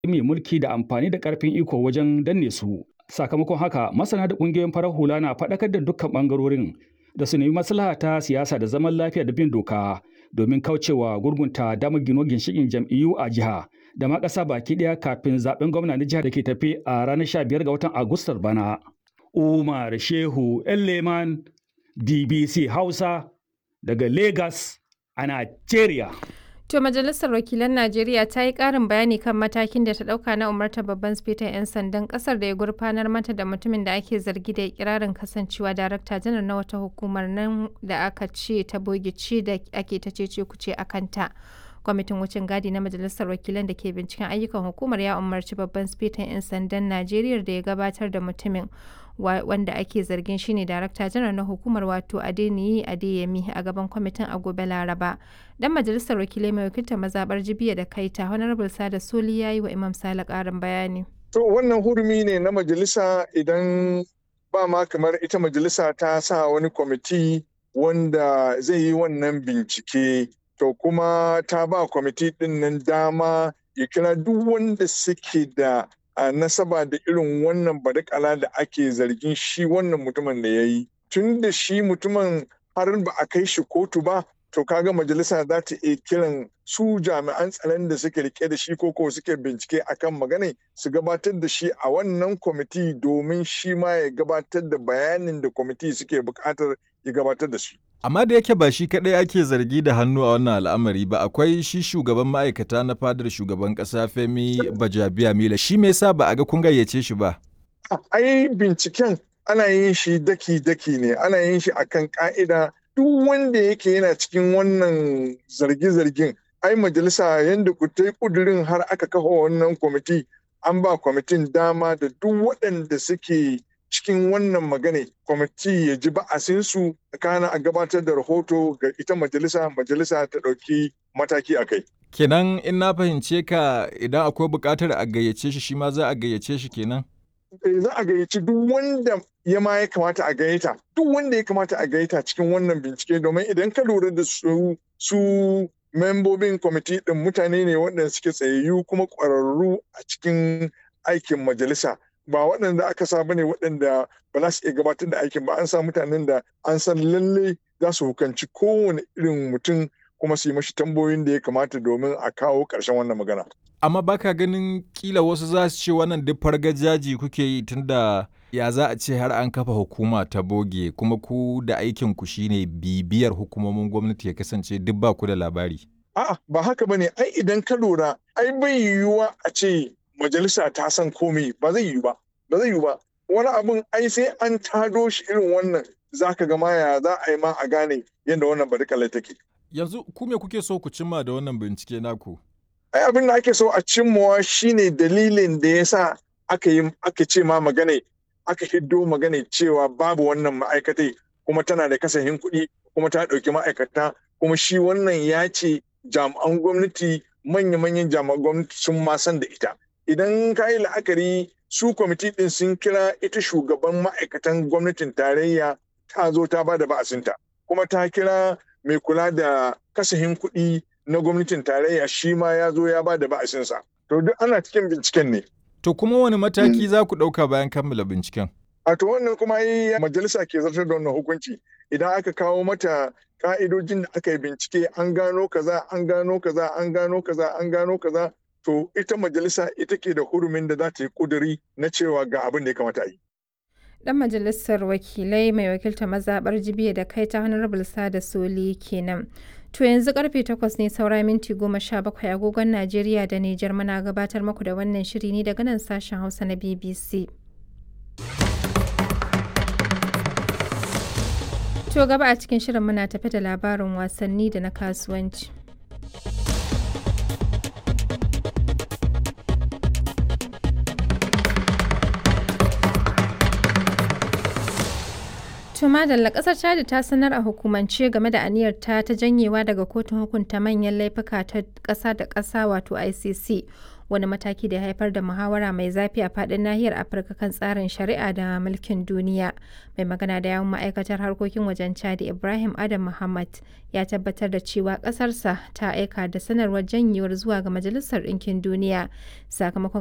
mai mulki da amfani da ƙarfin iko wajen danne su. Sakamakon haka masana da ƙungiyoyin farar hula na faɗakar da dukkan ɓangarorin da su nemi maslaha ta siyasa da zaman lafiya da bin doka domin kaucewa gurgunta damar gino ginshiƙin jam'iyyu a jiha da ma ƙasa baki ɗaya kafin zaɓen gwamna na jihar da ke tafe a ranar 15 ga watan Agustar bana. Umar Shehu Elleman DBC Hausa daga Lagos a Najeriya. To Majalisar Wakilan Najeriya ta yi ƙarin bayani kan matakin da ta ɗauka na umartar babban sifetan 'yan sandan ƙasar da ya gurfanar mata da mutumin da ake zargi da ikirarin kasancewa darakta janar na wata hukumar nan da aka ce ta bogici da ake ta cece kuce a kanta. kwamitin wucin gadi na majalisar wakilan da ke binciken ayyukan hukumar ya umarci babban sifetan 'yan sandan najeriya da ya gabatar da mutumin wanda ake zargin shine darakta janar na hukumar wato adeniyi adeyemi a gaban kwamitin a gobe laraba dan majalisar wakilai mai wakiltar mazabar jibiya da kaita honorable sada soli ya yi wa imam sale karin bayani to wannan hurumi ne na majalisa idan ba ma kamar ita majalisa ta sa wani kwamiti wanda zai yi wannan bincike to kuma ta ba kwamiti ɗin nan dama ya kira duk wanda suke da a nasaba da irin wannan badakala da ake zargin shi wannan mutumin da ya yi tun da shi mutumin har ba a kai shi kotu ba to kaga majalisa za ta iya kiran su jami'an tsaron da suke rike da shi koko suke bincike akan magana su gabatar da shi a wannan kwamiti domin shi ma ya gabatar da bayanin da kwamiti suke bukatar ya gabatar da shi Amma da yake ba shi kaɗai ake zargi da hannu a wannan al'amari ba akwai shi shugaban ma'aikata na fadar shugaban ƙasa Femi Bajabiya Mila shi me yasa ba a ga kun gayyace shi ba? Ai binciken ana yin shi daki-daki ne ana yin shi akan ka'ida duk wanda yake yana cikin wannan zarge-zargen ai majalisa yadda ku ta kudurin har aka kafa wannan kwamiti an ba kwamitin dama da duk waɗanda suke cikin wannan magana kwamiti ya ji ba'asinsu kana a gabatar da rahoto ga ita majalisa majalisa ta ɗauki mataki a kai. Kenan in na fahimce ka idan akwai buƙatar a gayyace shi shi ma za a gayyace shi kenan? Za a gayyaci duk wanda ya ma ya kamata a gayyata duk wanda ya kamata a gayyata cikin wannan bincike domin idan ka lura da su su membobin kwamiti ɗin mutane ne waɗanda suke tsayayyu kuma ƙwararru a cikin aikin majalisa. ba waɗanda aka sa bane waɗanda ba za su iya gabatar da aikin ba an sa mutanen da an san lalle za su hukanci kowane irin mutum kuma su yi mashi tambayoyin da ya kamata domin a kawo ƙarshen wannan magana. Amma baka ganin kila wasu za su ce wannan duk fargajaji kuke yi tunda ya za a ce har an kafa hukuma ta boge kuma ku da aikin ku shine bibiyar hukumomin gwamnati ya kasance duk ba ku da labari. A'a ba haka bane ai idan ka lura ai bai yiwuwa a ce majalisa ta san komai ba zai yi ba ba zai yi ba wani abun ai sai an tado shi irin wannan za ka ga ya za a yi ma a gane yadda wannan badakala take yanzu ku me kuke so ku cimma da wannan bincike naku ai abin da ake so a cimmawa shine dalilin da ya sa aka yi aka ce ma magana aka hiddo magana cewa babu wannan ma'aikatai kuma tana da kasahin kuɗi kuma ta ɗauki ma'aikata kuma shi wannan ya ce jami'an gwamnati manya-manyan jami'an gwamnati sun ma san da ita idan ka yi la'akari su kwamiti ɗin sun kira ita shugaban ma'aikatan gwamnatin tarayya ta zo ta ba da ba'asinta kuma ta kira mai kula da kasahin kuɗi na gwamnatin tarayya shi ma ya zo ya ba da ba'asinsa to duk ana cikin binciken ne to kuma wani mataki za ku ɗauka bayan kammala binciken a to wannan kuma yi majalisa ke zartar da wannan hukunci idan aka kawo mata ka'idojin da aka yi bincike an gano kaza an gano kaza an gano kaza an gano kaza to ita majalisa ita ke da hurumin da za ta yi kuduri na cewa ga abin da ya kamata a yi. Dan majalisar wakilai mai wakilta mazaɓar jibiya da kai ta honorable sada soli kenan. To yanzu karfe takwas ne saura minti goma sha bakwai agogon Najeriya da Nijar muna gabatar muku da wannan shiri ne daga nan sashen Hausa na BBC. To gaba a cikin shirin muna tafi da labarin wasanni da na kasuwanci. To madalla kasar Chad ta sanar a hukumance game da aniyar ta ta janyewa daga kotun hukunta manyan laifuka ta ƙasa da ƙasa wato ICC wani mataki da ya haifar da muhawara mai zafi a faɗin nahiyar Afirka kan tsarin shari'a da mulkin duniya. Mai magana da yawun ma'aikatar harkokin wajen Chadi Ibrahim Adam Muhammad ya tabbatar da cewa ƙasarsa ta aika da sanarwar janyewar zuwa ga Majalisar Ɗinkin Duniya sakamakon